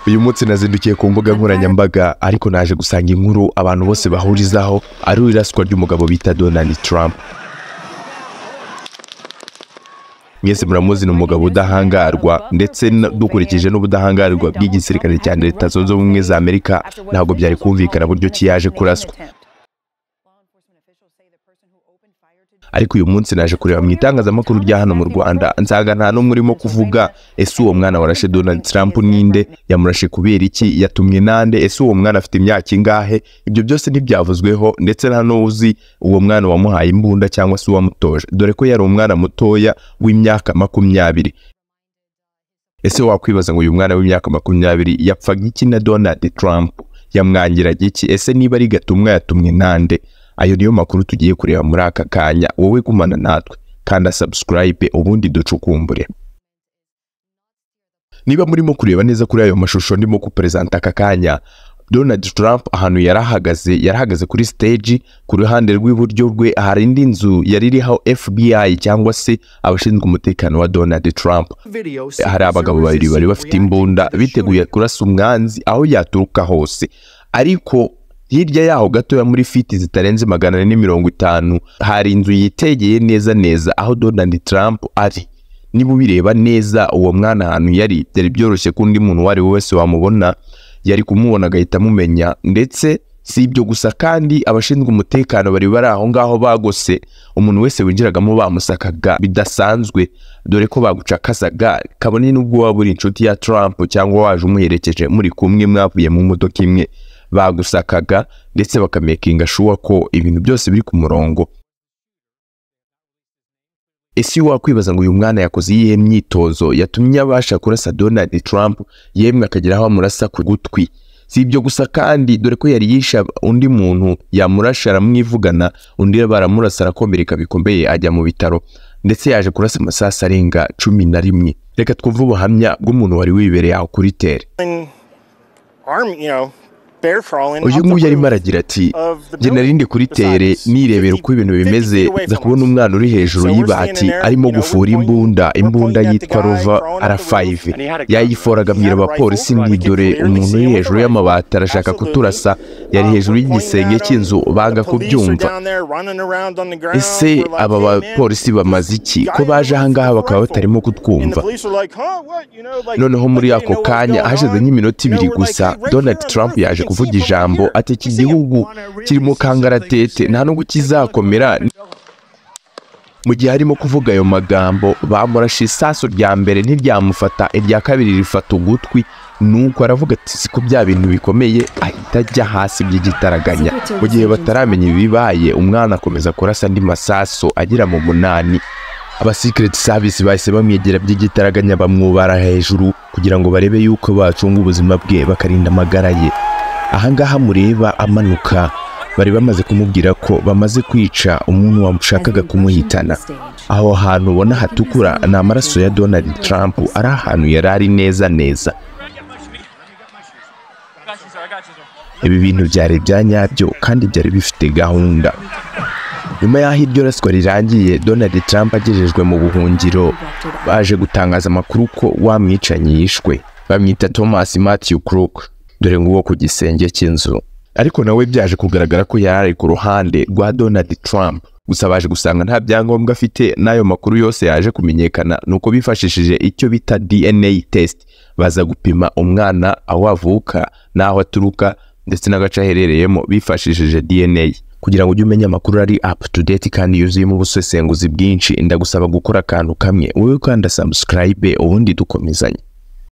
uyu munsi nazindukiye ku mbuga nkoranyambaga ariko naje gusanga inkuru abantu bose bahurizaho ari iraswa ry'umugabo bita donald trump mwese muramuzi ni umugabo udahangarwa ndetse n- dukurikije n'ubudahangarwa bw'igisirikare cya leta zunze ubumwe za amerika ntabwo byari kumvikana buryo ki yaje kuraswa ariko uyu munsi naje kureba mu itangazamakuru rya hano mu rwanda nsanga nta n'umwe urimo kuvuga ese uwo mwana warashe donald trump ninde yamurashe kubera iki yatumwe nande ese uwo mwana afite imyaka ingahe ibyo byose ntibyavuzweho ndetse nta n'uzi uwo mwana wamuhaye imbunda cyangwa se uwamutoje dore ko yari umwana mutoya w'imyaka makumyabiri ese wakwibaza ngo uyu mwana w'imyaka makumyabiri yapfaga iki na donald trump yamwangiraga iki ese niba ari gatumwa yatumwe nande ayo niyo makuru tugiye kureba muri aka kanya wowe gumana natwe kanda subscribe ubundi ducukumbure niba murimo kureba neza kuri ayo mashusho ndimo kuperezanta aka kanya donald trump ahantu yari ahagaze yari ahagaze kuri stage ku ruhande rw'iburyo rwe hari indi nzu yari iriho fbi cyangwa se abashinzwe umutekano wa donald trump hari abagabo babiri bari bafite imbunda biteguye kurasa umwanzi aho yaturuka hose ariko hirya yaho gatoya muri fiti zitarenze magana ane mirongo itanu hari inzu yitegeye neza neza aho donald trump ari niba ubireba neza uwo mwana ahantu yari byari byoroshye ko undi muntu uwo ari we wese wamubona yari kumubona agahita amumenya ndetse si ibyo gusa kandi abashinzwe umutekano bari bari aho ngaho bagose umuntu wese winjiragamo bamusakaga bidasanzwe dore ko bagucakasaga kabone n'ubwo waba uri inshuti ya Trump cyangwa waje umuherekeje muri kumwe mwavuye mu modoka imwe bagusakaga ndetse bakamekinga shuwa ko ibintu byose biri ku murongo ese iyo wakwibaza ngo uyu mwana yakoze iyihe myitozo yatumye abasha kurasa donald trump yemwe akagera aho amurasa ku gutwi si ibyo gusa kandi dore ko yari yisha undi muntu yamurasha aramwivugana undi baramurasa arakomereka bikomeye ajya mu bitaro ndetse yaje kurasa amasasu arenga cumi na rimwe reka twumve ubuhamya bw'umuntu wari wibereye aho kuri tere arm, you know, bear crawling. uyu up the nguyu yarimo roof aragira ati of the njye nari building. ndi kuri tere Besides, nirebera uko ibintu 50 bimeze feet away nza from kubona us. umwana uri hejuru So we're y'ibati standing there, arimo you know, gufura we're imbunda pointing- imbunda we're pointing yitwa at the guy rova throwing up the r5 roof, and he had a gun. yayiforaga He had abwira a abapolisi rifle, ngo but I could dore clearly umuntu see uri him with a hejuru y'amabati arashaka Absolutely. kuturasa yari Uh, hejuru we're pointing y'igisenge at him. cy'inzu banga The police are kubyumva down there running around on the ground. ese We're like, aba "Hey, man, bapolisi bamaze iki guy ko baje with a ahangaha bakaba rifle." batarimo And the kutwumva police are like, "Huh, what?" You know, like- noneho muri like they ako didn't know what was kanje going hashize on. nk'iminota You know, ibiri we're like, gusa "Hey, right donald here on the trump roof, you yaje can kuvuga see him from ijambo here." ati iki gihugu kirimo kangaratete nta nubwo kizakomera mu gihe arimo kuvuga ayo magambo bamurashe isasu rya mbere ntiryamufata irya kabiri rifata ugutwi nuko aravuga ati siko bya bintu bikomeye ahita ajya hasi by'igitaraganya mu gihe bataramenya ibibaye umwana akomeza kurasa andi masaso agera mu munani aba secret service bahise bamwegera by'igitaraganya bamwubara hejuru kugira ngo barebe yuko bacunga ubuzima bwe bakarinda amagara ye ahangaha mureba amanuka bari bamaze kumubwira ko bamaze kwica umuntu wamushakaga kumuhitana aho hantu ubona hatukura ni amaraso ya donald trump ari ahantu yari ari neza neza ibi bintu byari bya nyabyo kandi byari bifite gahunda nyuma y'aho iryo raswa rirangiye donald trump agejejwe mu buhungiro baje gutangaza amakuru ko wamwicanyi yishwe bamwita thomas matthew crook dore nguwo ku gisenge cy'inzu ariko nawe byaje kugaragara ko yari ari ku ruhande rwa donald trump gusa baje gusanga nta byangombwa afite n'ayo makuru yose yaje kumenyekana nuko bifashishije icyo bita dna test baza gupima umwana aho avuka n'aho aturuka ndetse n'agace aherereyemo bifashishije dna kugira ngo ujye umenya amakuru ari up to date kandi yuzuyemo ubusesenguzi bwinshi ndagusaba gukora akantu kamwe wowe kanda subscribe ubundi dukomezanye